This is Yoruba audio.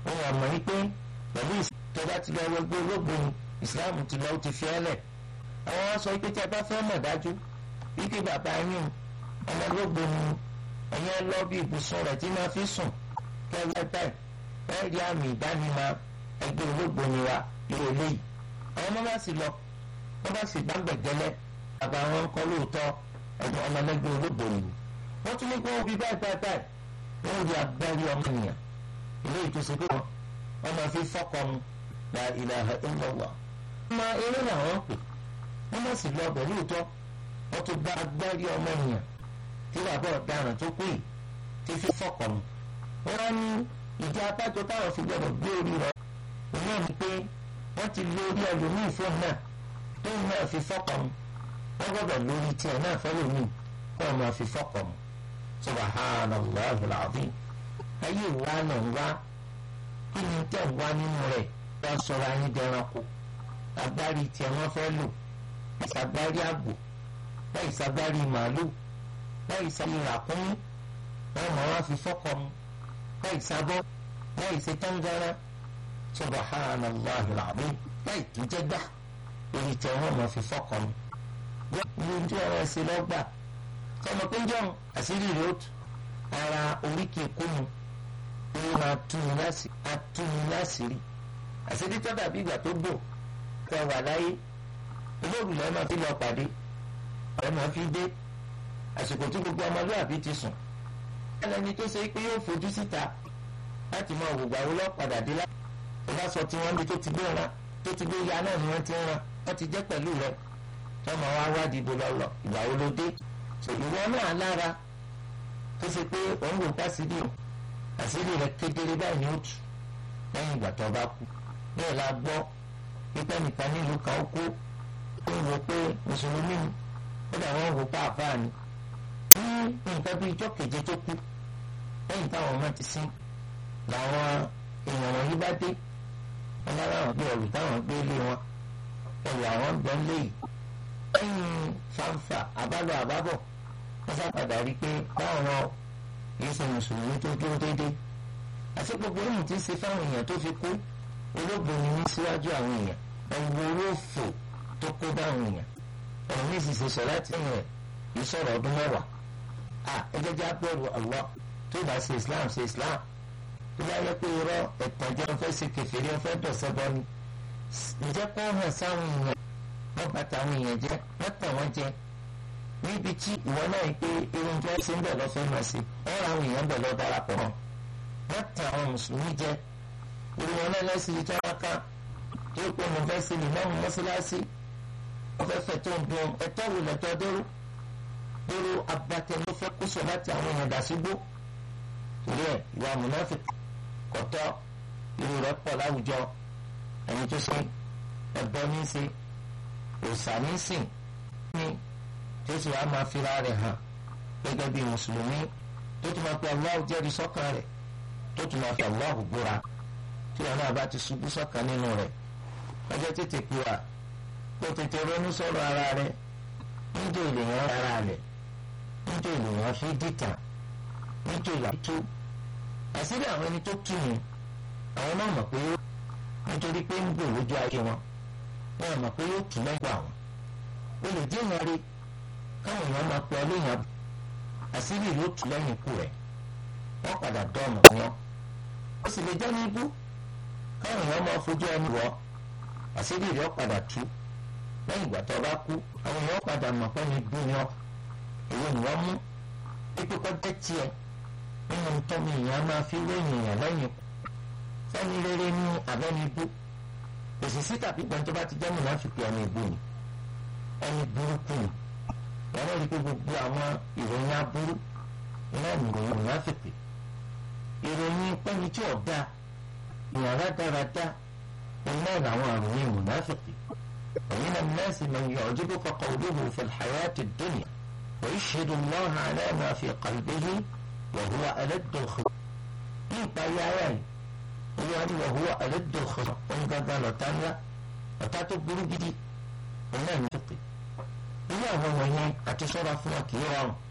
òun àmọ́ yìí pé pẹ̀lú ìtọ́jà ti lọ wọgbó ológun ìsìláàmù ti lọ ó ti fi ẹ́ lẹ̀ àwọn wá sọ pé tí a bá fẹ́ mọ̀ dájú wípé bàbá yín ọmọ ológun ni ẹ̀yin ẹ lọ bí ibùsùn rẹ̀ tí máa fi sùn kẹ́wẹ́ báyìí bẹ́ẹ̀ rí àmì ìdánimọ̀ ẹgbẹ́ ológun ni wa irú eléyìí àwọn ọmọ bá sì lọ wọ́n bá sì gbàgbẹ́gẹ́lẹ́ bàbá wọn kọ́ lóòótọ́ ẹ̀gbọ́n ọmọlẹ́gbẹ́ ológun ni wọ́n tún ní kí wọ́n fi báyìí báyìí báyìí wọ́n rí agbárí ọmọ ènìyàn ilé ìtòsí pé wọ́n máa fi fọ́kọ mu la ilaha illallah. ọmọ eré làwọn pè wọ́n má sì lọ ọbẹ̀ lóòótọ́ wọ́n tún bá agbárí ọmọ ènìyàn tí bàbá ọ̀daràn tó pè tí fi fọ́kọ mu. wọ́n á ní ìdí abájọ táwọn fi gbọdọ̀ gbé orí rẹ̀ òun náà ni pé wọ́n ti lo orí ẹlòmíì fún náà tóun náà fi fọ́kọ mu wọ́n gbọdọ̀ lórí tiẹ̀ náà fẹ́ lòmíì kó ọ̀ máa fi fọ́kọ mu subhanallah alazim ayé wa náà ń wá kí ni tẹ̀ ń wá nínú rẹ̀ wọ́n sọ̀rọ̀ ayé dẹranko agbárí tiẹ̀ wọ́n fẹ́ lò ìsagbárí àgbò láì sagbárí màálù láì sagbárí ràkúnmí wọ́n mọ̀ wá fi fọ́kọ mu láì sabọ́ láì ṣe tángárá subhanallah alazim láì tó jẹ́ gbà èyí tẹ̀ wọ́n mọ̀ fi fọ́kọ mu ní ojú ọ̀rọ̀ ẹ̀sìn lọ́gbà sọmọ pé ń jẹun àṣírí rẹ̀ ó tù ara oríkì kúmu ó máa túni láṣìírí á túni láṣìírí àṣírí tó dàbí ìgbà tó gbò tẹ wà láyé olóògùn lẹ́ẹ̀ máa fi lọ pàdé ẹ̀ máa fi dé àsìkò tí gbogbo ọmọlúwàbí ti sùn ẹlẹ́ni tó ṣe pé yóò fojú síta láti máa wò gbàwó lọ́padà dé láti ọba sọ tí wọ́n bí tó ti gbé ran tó ti gbé ya náà ni wọ́n ti ń ran wọ́n ti jẹ́ pẹ̀lú rẹ̀ tí wọ́n máa wá wádìí ibo lọ́lọ́ ìgbà wo ló dé ìwọ náà lára tó ṣe pé òun wò pàṣírí o àṣírí rẹ̀ kedere báyìí ni ó tù lẹ́yìn ìgbà tó bá kú bẹ́ẹ̀ la gbọ́ pípẹ́ nìkan nílùú kan ó kú ó ń wo pé mùsùlùmí ni ó dà wọ́n wò pa àfáà ni ní nǹkan bí ijọ́ keje tó kú lẹ́yìn táwọn ọmọ ti sín làwọn èèyàn wọ̀nyí bá dé wọn lára àwọn gbé ẹrù táwọn gbé lé wọn ẹrù àwọn gbẹ ń lé yìí lẹ́yìn fanfa àbálọ àbábọ̀ wọ́n sábàdà rí i pé báwọn wọn kìí ṣe mùsùlùmí tó dúró déédéé àti gbogbo ohun tí ń ṣe fáwọn èèyàn tó fi kú olóògbé ni ní síwájú àwọn èèyàn ẹ̀wù olóòfò tó kó báwọn èèyàn ẹ̀rù ní ìsinsìn sọ láti ẹ̀yìn rẹ̀ kìí sọ̀rọ̀ ọdún mẹ́wàá à ẹjẹ́ jẹ́ abẹ́rù Allah tó bá ṣe Islam ṣe Islam tó bá yẹ pé irọ́ ẹ̀tàn jẹ́ ọ̀fẹ́ ṣe kẹfìrí ọ̀fẹ́ dọ̀sẹ̀ bọ́ ni ǹjẹ́ kó hàn sáwọn èèyàn wọ́n bá tàwọn èèyàn jẹ́ wọ́n tàn wọ́n jẹ níbi tí ìwọ náà yìí pé irun tí wọ́n ṣe ń bẹ̀ lọ́fẹ́ máa ṣe wọ́n ra àwọn èèyàn bẹ̀ lọ́ darapọ̀ mọ́ wọ́n tàn àwọn mùsùlùmí jẹ irun wọn náà lẹ́sìn tí wọ́n ká tó pé mo fẹ́ ṣe lè mọ́mú mọ́ṣáláṣí wọ́n fẹ́ fẹ́ tó ń dun ẹ̀tọ́ wò lẹ́tọ́ dérú dérú abatẹ ló fẹ́ kó sọ láti àwọn èèyàn dà sígbó torí ẹ̀ ìwà mùnáfík kọ̀tọ́ irun rẹ̀ pọ̀ láwùjọ ẹni tó ṣe ẹ̀bọ ní í ṣe òsàmísìn ní tí ó sì wá máa fira rẹ̀ hàn gẹ́gẹ́ bí mùsùlùmí tó tún máa pe Allah jẹ́rìí sọ́kàn rẹ̀ tó tún máa fi Allah búra tí wọn náà bá ti ṣubú sọ́kàn nínú rẹ̀ ọjọ́ tètè pé wa kó tètè ronú sọ̀rọ̀ ara rẹ̀ níjẹ́ èlèyàn ara rẹ̀ níjẹ́ èlèyàn fi dìtà níjẹ́ èlèyàn tó àṣírí àwọn ẹni tó tù ní àwọn náà mọ̀ pé nítorí pé ń gbòòrò lójú ayé wọn wọn mọ̀ pé yóò tún lẹ́gbàá wọn o lè dín ìyàrí káwọn èèyàn máa pe ọlẹ́yìn àṣírí yóò tún lẹ́yìn ikú rẹ̀ wọ́n padà dọ́ọ̀mù wọn ó sì lè jẹ́ ní ibú káwọn èèyàn máa fojú ẹni wọ́ àṣírí rẹ̀ padà tú lẹ́yìn ìgbà tó bá kú àwọn èèyàn padà mọ̀ pé ní ibú ni ọ́ èyí ni wọ́n mú pípé kọ́ jẹ́ tiẹ̀ nínú tọ́mù èèyàn máa fi wéyìn èèyàn lẹ́yìn ikú sẹ́ni rere ní abẹ́ni ibú òṣìṣì tàbí gbọ́n tó bá ti jẹ́ mùnáfíkì ẹni ìbú ni ẹni burúkú ni ẹ̀rọ rí pé gbogbo àwọn ìròyìn aburú iná ìròyìn mùnáfíkì ìròyìn pẹ́ni tí ọ̀dà ìyàn rádaràdá iná làwọn ìròyìn mùnáfíkì ومن الناس من يعجبك قوله في الحياة الدنيا ويشهد الله على ما في قلبه وهو ألد الخبر nípa ayé ara yìí olúwa ní wọ́n huwa ẹlẹ́dọ̀ ọ̀hún òun gangan lọ́tà ńlá ọ̀tá tó burú gidi òun náà ní tòkè irú àwọn wọ̀nyẹn àti sọ́ra fún wọn kì í rọrùn